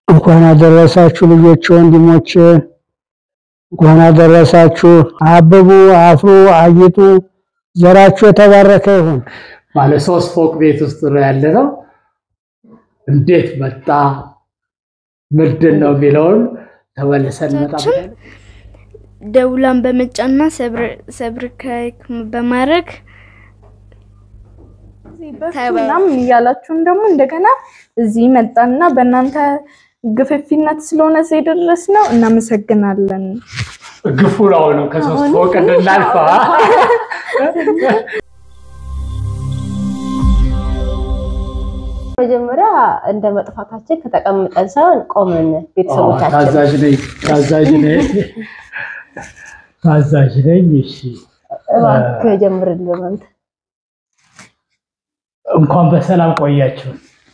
እንኳን አደረሳችሁ ልጆች ወንድሞቼ፣ እንኳን አደረሳችሁ። አብቡ፣ አፍሩ፣ አጊጡ፣ ዘራችሁ የተባረከ ይሁን። ባለ ሶስት ፎቅ ቤት ውስጥ ነው ያለ ነው። እንዴት መጣ ምንድን ነው የሚለውን ተመልሰን እንመጣበታለን። ደውላን በመጫንና ሰብስክራይብ በማድረግ ምናምን እያላችሁን ደግሞ እንደገና እዚህ መጣና በእናንተ ግፍፊነት ስለሆነ እዚህ የደረስነው እናመሰግናለን። ግፉ ነው ነው ከሶስት ፎቅ እንድናልፋ መጀመሪያ እንደ መጥፋታችን ከተቀምጠን ሳይሆን ቆመን ቤተሰቦቻችን ታዛዥ ነኝ ታዛዥ ነኝ ታዛዥ ነኝ። እሺ እባክህ ጀምርልን አንተ። እንኳን በሰላም ቆያችሁ።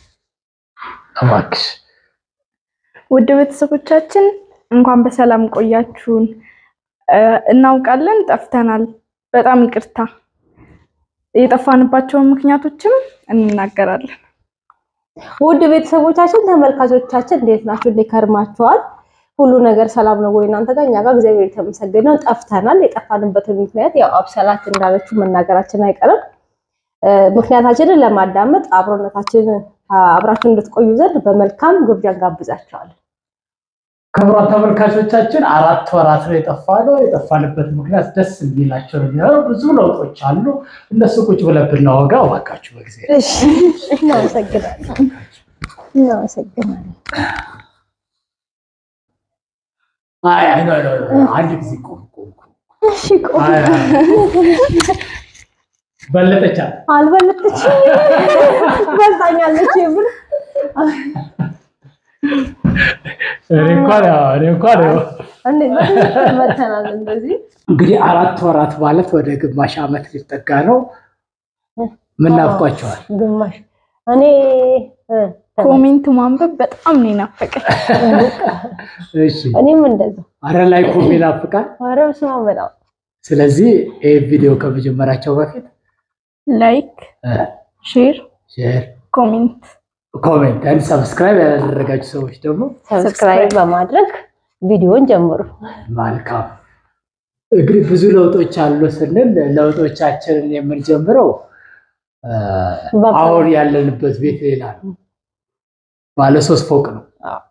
እባክሽ ውድ ቤተሰቦቻችን እንኳን በሰላም ቆያችሁን። እናውቃለን ጠፍተናል፣ በጣም ይቅርታ። የጠፋንባቸውን ምክንያቶችም እንናገራለን። ውድ ቤተሰቦቻችን ተመልካቾቻችን እንዴት ናችሁ? እንዴት ከርማችኋል? ሁሉ ነገር ሰላም ነው ወይ እናንተ ጋር? እኛ ጋር እግዚአብሔር የተመሰገነ ነው። ጠፍተናል። የጠፋንበትን ምክንያት ያው አብሰላት እንዳለችው መናገራችን አይቀርም። ምክንያታችንን ለማዳመጥ አብሮነታችንን አብራችሁ እንድትቆዩ ዘንድ በመልካም ግብዣ እንጋብዛችኋለን። ክቡራን ተመልካቾቻችን አራት ወራት ነው የጠፋነው። የጠፋንበት ምክንያት ደስ የሚላቸው ነው። ብዙ ለውጦች አሉ። እነሱ ቁጭ ብለን ብናወጋ እባካችሁ በጊዜ እሺ፣ እናመሰግናለን። እናመሰግናለን። አይ አይ ኖ ኖ ኖ አንድ ጊዜ ቆም ቆም ቆም። እሺ፣ ቆይ አይ አይ በለጠቻ አልበለጠችም፣ በልጣኛለች ብር እኔ እንኳን ያው እኔ እንኳን ያው እንዴት መተናል እንደዚህ እንግዲህ አራት ወራት ማለት ወደ ግማሽ ዓመት ሊጠጋ ነው። ምን ናፍቋቸዋል? ግማሽ እኔ እ፣ ኮሜንት ማንበብ በጣም ነው የናፈቀኝ። እሺ እኔም እንደዛ አረ ላይ ኮሜ ናፍቃል። ኧረ በስመ አብ በጣም ስለዚህ ይህ ቪዲዮ ከመጀመራቸው በፊት ላይክ፣ ሼር፣ ሼር፣ ኮሜንት ኮሜንት and ሰብስክራይብ ያላደረጋችሁ ሰዎች ደግሞ ሰብስክራይብ በማድረግ ቪዲዮን ጀምሩ። መልካም። እንግዲህ ብዙ ለውጦች አሉ ስንል ለውጦቻችንን የምንጀምረው እ፣ በቃ። አሁን ያለንበት ቤት ሌላ ነው። ባለ ሶስት ፎቅ ነው።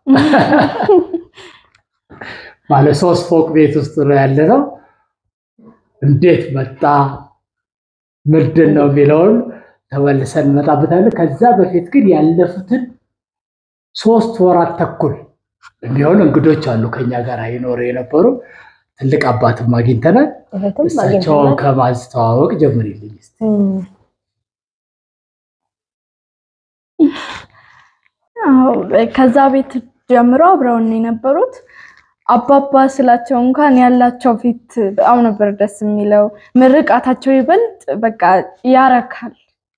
ባለ ሶስት ፎቅ ቤት ውስጥ ነው ያለ ነው። እንዴት መጣ ምንድን ነው የሚለውን ተመልሰን እንመጣበታለን። ከዛ በፊት ግን ያለፉትን ሶስት ወራት ተኩል የሚሆን እንግዶች አሉ ከኛ ጋር ይኖሩ የነበሩ ትልቅ አባትም አግኝተናል። እህትም እሳቸውን አግኝተናል። ከማስተዋወቅ ጀምሪልኝ እስኪ። እም፣ አዎ፣ ከዛ ቤት ጀምሮ አብረውን ነው የነበሩት። አባባ ስላቸው እንኳን ያላቸው ፊት በጣም ነበር ደስ የሚለው። ምርቃታቸው ይበልጥ በቃ ያረካል።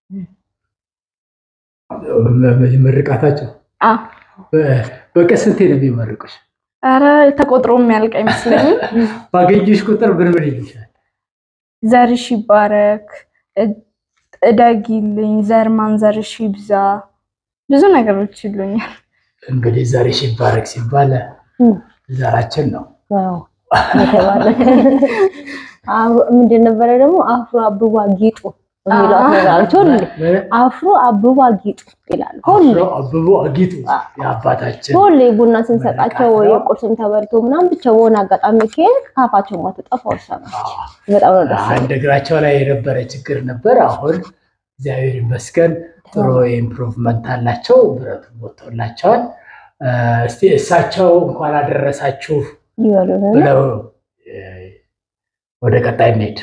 ምርቃታቸው አ በ- በቀን ስንቴ ነው የሚመርቁሽ? ኧረ ተቆጥሮ የሚያልቅ አይመስለኝም። ባገኘሽ ቁጥር ምን ምን ይልሻል? ዘርሽ ይባረክ፣ እ- እደጊልኝ፣ ዘር ማንዘርሽ ይብዛ፣ ብዙ ነገሮች ይሉኛል። እንግዲህ ዘርሽ ይባረክ ሲባል እም፣ ዘራችን ነው። አዎ፣ የተባለ አብ- ምንድን ነበረ ደግሞ አፍሮ አብባ ጌጡ የሚሏት ነገር አለች። ሁሌ አፍሮ አብባ ጌጡ ይላሉ። ሁሌ አብቦ አጊጡ የአባታችን ሁሌ ቡና ስንሰጣቸው ወይ የቁርስም ተበልቶ ምናምን ብቻ በሆነ አጋጣሚ ከሄድ ካፋቸው ማትጠፋው ሰማች። በጣም ነው ደስ አንድ እግራቸው ላይ የነበረ ችግር ነበር። አሁን እግዚአብሔር ይመስገን ጥሩ ኢምፕሩቭመንት አላቸው። ብረቱ ወጥቶላቸዋል። እ፣ እስቲ እሳቸው እንኳን አደረሳችሁ ይበሉን ብለው እ፣ ወደ ቀጣይ እንሄድ።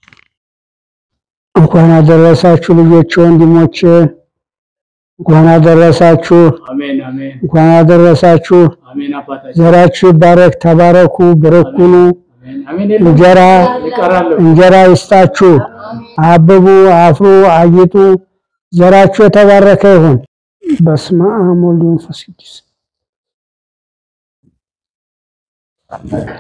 እንኳን አደረሳችሁ ልጆች ወንድሞቼ፣ እንኳን አደረሳችሁ፣ አሜን አሜን እንኳን አደረሳችሁ። አሜን። አባታችን ዘራችሁ ይባረክ፣ ተባረኩ፣ ብርኩኑ፣ አሜን አሜን። እንጀራ ይቀራሉ። እንጀራ ይስጣችሁ፣ አብቡ፣ አፍሩ፣ አጊጡ፣ ዘራችሁ የተባረከ ይሁን። በስመ አብ ወወልድ ወመንፈስ ቅዱስ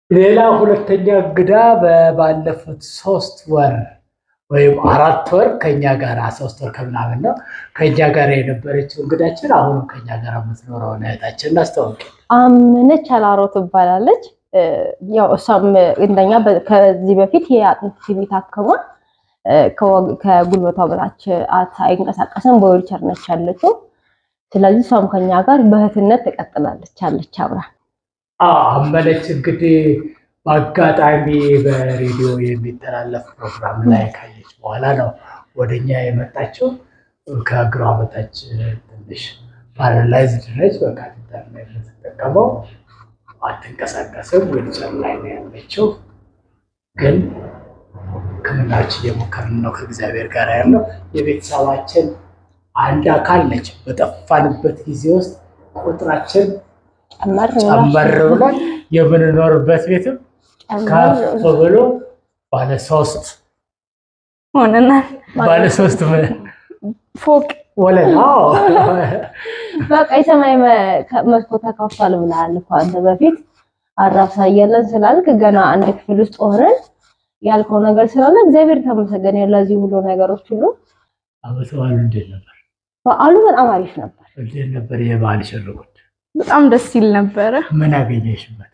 ሌላ ሁለተኛ እንግዳ በባለፉት ሶስት ወር ወይም አራት ወር ከኛ ጋር ሶስት ወር ከምናምን ነው ከኛ ጋር የነበረችው እንግዳችን አሁንም ከኛ ጋር የምትኖረው እህታችን እናስተዋውቅ። አምነች አላሮ ትባላለች። እ፣ ያው እሷም እንደኛ በ- ከዚህ በፊት የአጥንት ቲቪ ታክማ እ፣ ከወግ- ከጉልበቷ በታች አት አይንቀሳቀስም በዊልቸር ነች ያለችው። ስለዚህ እሷም ከኛ ጋር በእህትነት ትቀጥላለች አለች አብራ አዎ፣ አመለች እንግዲህ በአጋጣሚ በሬዲዮ የሚተላለፍ ፕሮግራም ላይ ካየች በኋላ ነው ወደኛ የመጣችው። ከእግሯ በታች ትንሽ ፓራላይዝድ ነች። በካቴተር ነው የምትጠቀመው። አትንቀሳቀስም። ዊልቸር ላይ ነው ያለችው። ግን ሕክምናዎች እየሞከርን ነው ከእግዚአብሔር ጋር ያለው የቤተሰባችን አንድ አካል ነች። በጠፋንበት ጊዜ ውስጥ ቁጥራችን ጨመር ጨመር ብሏል። የምንኖርበት ቤትም ከፍ ብሎ ባለ ሶስት ሆነናል። ባለ ሶስት ምን- ፎቅ ወለል አዎ። በቃ የሰማይ መ- ከ- መስኮት ተከፍቷል ብለሃል እኮ አንተ በፊት አራብሳ እያለን ስላልክ ገና አንድ ክፍል ውስጥ ሆነን ያልከው ነገር ስላለ እግዚአብሔር ተመሰገነ ለዚህ ሁሉ ነገሮች ሁሉ። ዓመት በዓሉ እንዴት ነበር? በዓሉ በጣም አሪፍ ነበር። እንዴት ነበር የበዓል ሽርጉድ? በጣም ደስ ይል ነበረ። ምን አገኘሽበት?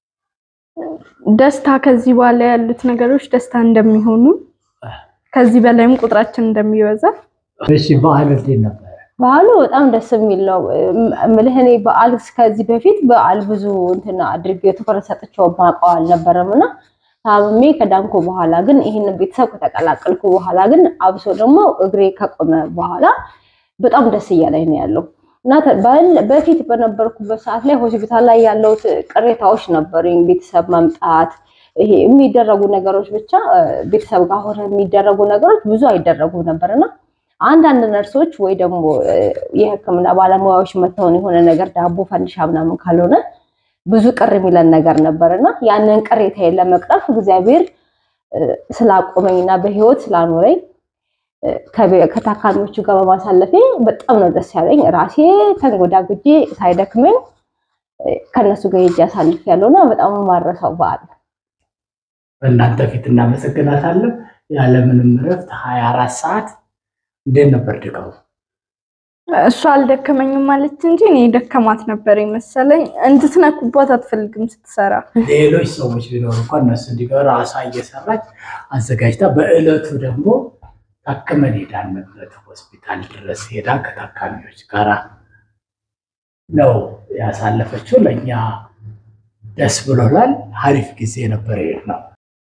ደስታ ከዚህ በኋላ ያሉት ነገሮች ደስታ እንደሚሆኑ ከዚህ በላይም ቁጥራችን እንደሚበዛ እሺ በዓል እንዴት ነበር? በዓሉ በጣም ደስ የሚል ነው። እምልህ እኔ በዓል ከዚህ በፊት በዓል ብዙ እንትን አድርጌ ትኩረት ሰጥቼው ማውቀው አልነበረም እና ታምሜ ከዳንኩ በኋላ ግን ይህንን ቤተሰብ ከተቀላቀልኩ በኋላ ግን አብሶ ደግሞ እግሬ ከቆመ በኋላ በጣም ደስ እያለኝ ነው ያለው እና ተ- በል- በፊት በነበርኩበት ሰዓት ላይ ሆስፒታል ላይ ያለውት ቅሬታዎች ነበሩኝ። ቤተሰብ መምጣት ይሄ የሚደረጉ ነገሮች ብቻ እ፣ ቤተሰብ ጋር ሆነ የሚደረጉ ነገሮች ብዙ አይደረጉም ነበር እና አንዳንድ ነርሶች ወይ ደግሞ እ፣ የሕክምና ባለሙያዎች መተውን የሆነ ነገር ዳቦ ፈንዲሻ ምናምን ካልሆነ ብዙ ቅር የሚለን ነገር ነበር እና ያንን ቅሬታዬን ለመቅረፍ እግዚአብሔር እ፣ ስላቆመኝና በህይወት ስላኖረኝ እ፣ ከቤ- ከታካሚዎቹ ጋር በማሳለፌ በጣም ነው ደስ ያለኝ። ራሴ ተንጎዳጉጄ ሳይደክመኝ እ፣ ከእነሱ ጋር ሄጄ አሳልፍ ያለውና በጣም ማረሰው በዓል ነው። በእናንተ ፊት እናመሰግናታለን። ያለምንም እረፍት ሀያ አራት ሰዓት እንዴት ነበር ድካሙ? እሷ አልደከመኝም ማለች እንጂ እኔ ደከማት ነበር የመሰለኝ። እንድትነኩባት አትፈልግም ስትሰራ። ሌሎች ሰዎች ቢኖሩ እንኳን እነሱ እንዲገባ ራሷ እየሰራች አዘጋጅታ በእለቱ ደግሞ ታክመን ሄዳንበት ሆስፒታል ድረስ ሄዳ ከታካሚዎች ጋር ነው ያሳለፈችው። ለእኛ ደስ ብሎናል። አሪፍ ጊዜ ነበር ነው።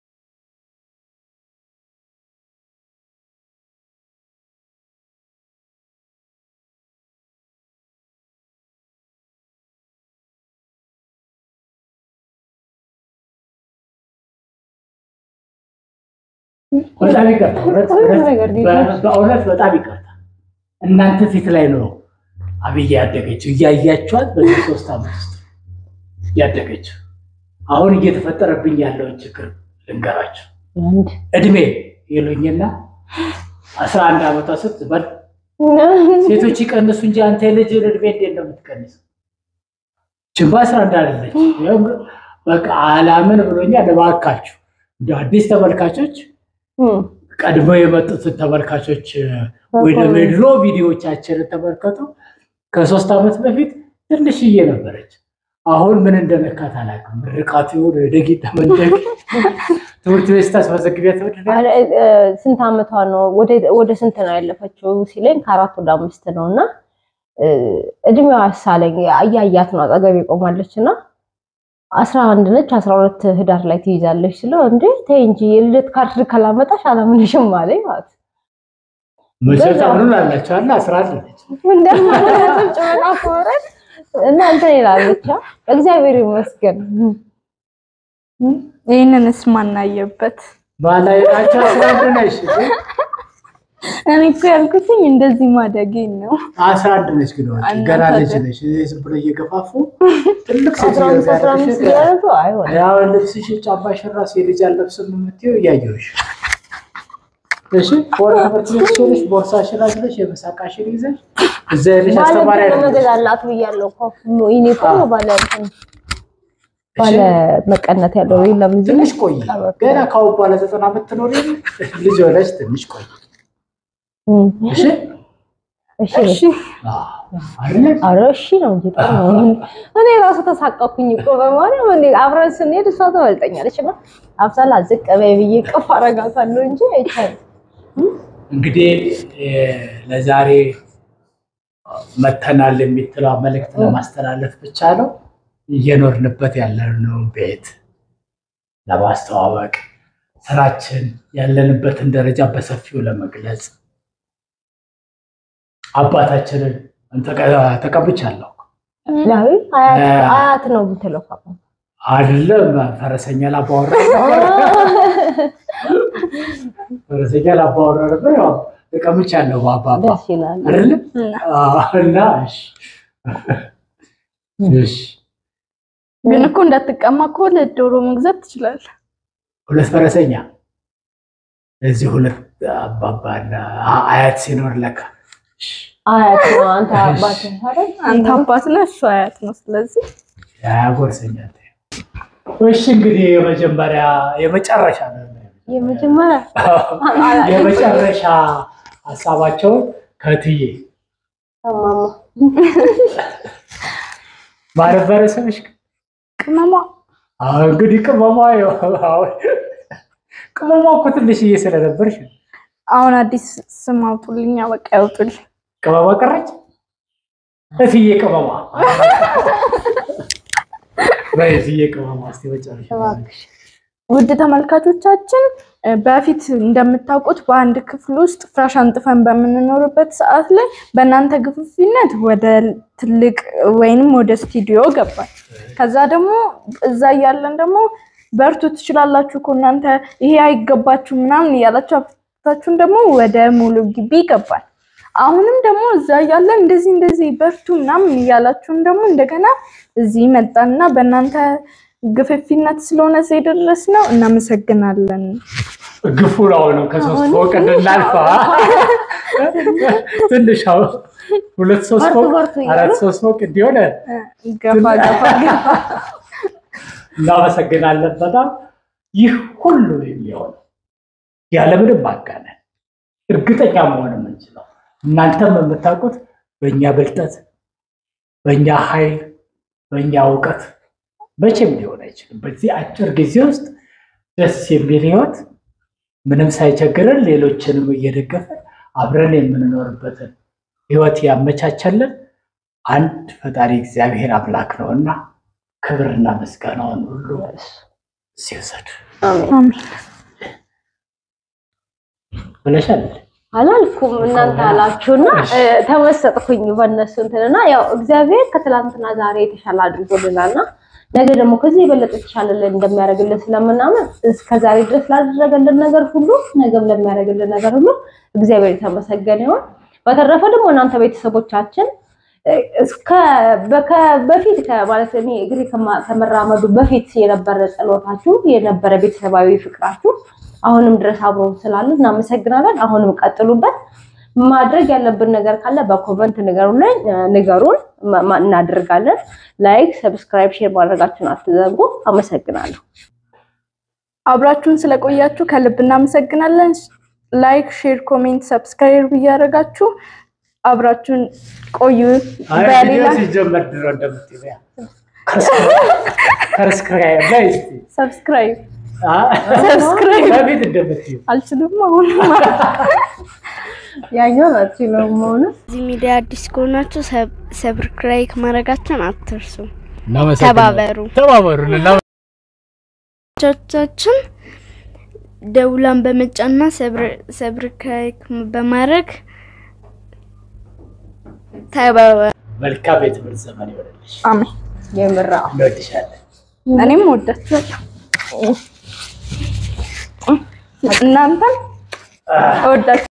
በጣም ይቅርታ፣ እውነት- ሁሉ እውነት- ነገር በ- በእውነት በጣም ይቅርታ። እናንተ ፊት ላይ ነው አብዬ ያደገችው፣ እያያችኋት በዚህ ሶስት ዓመት ውስጥ ያደገችው። አሁን እየተፈጠረብኝ ያለውን ችግር ልንገራችሁ። አንድ እድሜ ይሉኝና አስራ አንድ ዓመቷ ስትበል ሴቶች ይቀንሱ እንጂ አንተ የልጅ እድሜ እንዴት ነው የምትቀንሰው? ችንባ አስራ አንድ አለች። በቃ አላምን ብሎኛል። እባካችሁ እንደ አዲስ ተመልካቾች እም፣ ቀድመው የመጡትን ተመልካቾች ወይ ደግሞ የድሮ ቪዲዮዎቻችንን ተመልከቱ። ከሶስት ዓመት በፊት ትንሽዬ ነበረች። አሁን ምን እንደነካት አላውቅም። ምርቃቱ ይሁን ደጊ ተመንደግ ትምህርት ቤት ስታስመዘግቢያት ምንድን ነው አለ፣ እ፣ ስንት ዓመቷ ነው? ወደ ወደ ስንት ነው ያለፈችው ሲለኝ ከአራት ወደ አምስት ነው እና እ፣ እድሜዋ ሳለኝ እያያት ነው አጠገቤ ቆማለች እና አስራ አንድ ነች አስራ ሁለት ህዳር ላይ ትይዛለች ስለው እንዴ ተይ እንጂ የልደት ካርድ ካላመጣሽ አላምንሽም አለኝ ማለት መሰረት አሁን አላቸው አለ አስራ አንድ ነች። እንደማለትም ጭመና ኮረን እና እንትን ይላለች አ፣ እግዚአብሔር ይመስገን ይህንንስ ማናየበት ባላየናቸው አስራ አንድ ነች። እኔ እኮ ያልኩትኝ እንደዚህ ማደጌን ነው። አስራ አንድ ነች ግን ወጪ እናንተ ገና ልጅ ግን- ነች። ዝም ብሎ እየገፋፉ ትልቅ ሴት አስራ አምስት አስራ አምስት እያደረጉ አይሆን ያው ልብስሽ ጫማሽን ራሱ የልጅ አልለብስም የምትይው እያየሁሽ። እሺ ወደ ትምህርት ቤት ሲሆንሽ ቦርሳሽን አዝለሽ የምሳቃሽን ይዘሽ እዛ ያለሽ አስተማሪ ባለ አይደለሽ። መገዛላት ብያለሁ እኮ ዩኒፎርም ባለ እንትን ባለ መቀነት ያለው የለም እዚህ ትንሽ ቆይ። ገና ካሁን በኋላ ዘጠና ዓመት ትኖር የለ? ልጅ ሆነች ትንሽ ቆይ። እም፣ እሺ እሺ እሺ አዎ፣ አይደለ? ኧረ እሺ ነው እንጂ ጥሩ ነው። እኔ ራሱ ተሳቀኩኝ እኮ በማርያም እንዴ አብረን ስንሄድ እሷ ትበልጠኛለች እና አብሳላ ዝቅ በይ ብዬ ቅፍ አረጋታለሁ እንጂ አይቻልም። እንግዲህ እ፣ ለዛሬ መተናል የምትለው መልእክት ለማስተላለፍ ብቻ ነው። እየኖርንበት ያለነው ቤት ለማስተዋወቅ ስራችን ያለንበትን ደረጃ በሰፊው ለመግለጽ አባታችንን ተቀ- ተቀብቻለሁ ያው አያት አያት ነው የምትለው እኮ አባባ። አይደለም ፈረሰኛ ላባወራ ፈረሰኛ ላባወራ ነበር። ያው ተቀምቻለሁ በአባባ ደስ ይላል። አይደለ እና እሺ እሺ ግን እኮ እንዳትቀማ እኮ ሁለት ዶሮ መግዛት ትችላለህ። ሁለት ፈረሰኛ እዚህ ሁለት አባባና አያት ሲኖር ለካ እሺ፣ አያት ነው አንተ አባት አይደል? አንተ አባት ነህ፣ እሱ አያት ነው። ስለዚህ ያጎርሰኛል። እሺ እንግዲህ የመጀመሪያ የመጨረሻ ነው የመጀመሪያ የመጨረሻ ሀሳባቸውን ከትዬ ማማ ማነበረ ስምሽ ቅመሟ አዎ እንግዲህ ቅመሟ ያው አሁን ቅመሟ እኮ ትንሽዬ ስለነበርሽ አሁን አዲስ ስም አውጡልኛ፣ በቃ ያውጡልኝ። ቅመሟ ቀረች። እትዬ ቅመሟ በእትዬ ቅመሟ እስኪ መጨረሻ እባክሽ ውድ ተመልካቾቻችን እ፣ በፊት እንደምታውቁት በአንድ ክፍል ውስጥ ፍራሽ አንጥፈን በምንኖርበት ሰዓት ላይ በእናንተ ግፍፊነት ወደ ትልቅ ወይንም ወደ ስቱዲዮ ገባል። ከዛ ደግሞ እዛ እያለን ደግሞ በርቱ ትችላላችሁ እኮ እናንተ ይሄ አይገባችሁ ምናምን እያላችሁ አፍታችሁን ደግሞ ወደ ሙሉ ግቢ ይገባል። አሁንም ደግሞ እዛ እያለን እንደዚህ እንደዚህ በርቱ ምናምን እያላችሁን ደግሞ እንደገና እዚህ መጣንና በእናንተ ግፍፊነት ስለሆነ እዚህ የደረስ ነው። እናመሰግናለን። ግፉ ነው ነው ከሶስት ፎቅ እንድናልፋ ትንሽ አሁን ሁለት ሶስት በርቱ ፎቅ በርቱ እያሉ አራት ሶስት ፎቅ እንዲሆነ ገፋ ገፋ ገፋ እናመሰግናለን በጣም ይህ ሁሉ የሚሆን ያለምንም ማጋነን እርግጠኛ መሆን የምንችለው እናንተም የምታውቁት በእኛ ብልጠት፣ በእኛ ኃይል፣ በእኛ እውቀት መቼም ሊሆን አይችልም። በዚህ አጭር ጊዜ ውስጥ ደስ የሚል ህይወት ምንም ሳይቸግረን ሌሎችንም እየደገፈን አብረን የምንኖርበትን ህይወት ያመቻቸልን አንድ ፈጣሪ እግዚአብሔር አምላክ ነውና ክብርና ምስጋናውን ሁሉ ሲወሰድ አሜን። አሜን። ብለሻል። አላልኩም እናንተ አላችሁና እ፣ ተመሰጥኩኝ በእነሱ እንትንና ያው እግዚአብሔር ከትላንትና ዛሬ የተሻለ አድርጎልናልና ነገ ደግሞ ከዚህ የበለጠ የተሻለ ላይ እንደሚያደርግልን ስለምናምን እስከ ዛሬ ድረስ ላደረገልን ነገር ሁሉ ነገም ለሚያደርግልን ነገር ሁሉ እግዚአብሔር የተመሰገነ ይሁን። በተረፈ ደግሞ እናንተ ቤተሰቦቻችን እ፣ እስከ በከ- በፊት ከ- ማለት እኔ እግሬ ከማ- ከመራመዱ በፊት የነበረ ጸሎታችሁ የነበረ ቤተሰባዊ ፍቅራችሁ አሁንም ድረስ አብሮ ስላለ እናመሰግናለን። አሁንም ቀጥሉበት። ማድረግ ያለብን ነገር ካለ በኮመንት ንገሩን ላይ ንገሩን፣ ማ- ማ- እናደርጋለን። ላይክ፣ ሰብስክራይብ፣ ሼር ማድረጋችሁን አትዘንጉ። አመሰግናለሁ። አብራችሁን ስለቆያችሁ ከልብ እናመሰግናለን። ላይክ፣ ሼር፣ ኮሜንት፣ ሰብስክራይብ እያደረጋችሁ አብራችሁን ቆዩ። በሌላ ሲጀመር ድሮ እንደምትይው ያ ከርስክራይ ላይ እስቲ ሰብስክራይብ አ ሰብስክራይብ በፊት እንደምትይው አልችልም አሁን ያኛው ናቸው ነው መሆኑ እዚህ ሚዲያ አዲስ ከሆናችሁ ሰብስክራይብ ማድረጋችሁን አትርሱ። ተባበሩ። ተባበሩን እና ቻቻችን ደውላን በመጫንና ሰብስክራይብ በማድረግ ተባበሩ። መልካም የትምህርት ዘመን ይሆንልሽ። አሜን። የምራ እንወድሻለን። እኔም ወዳችኋለሁ። እናንተም እወዳችኋለሁ።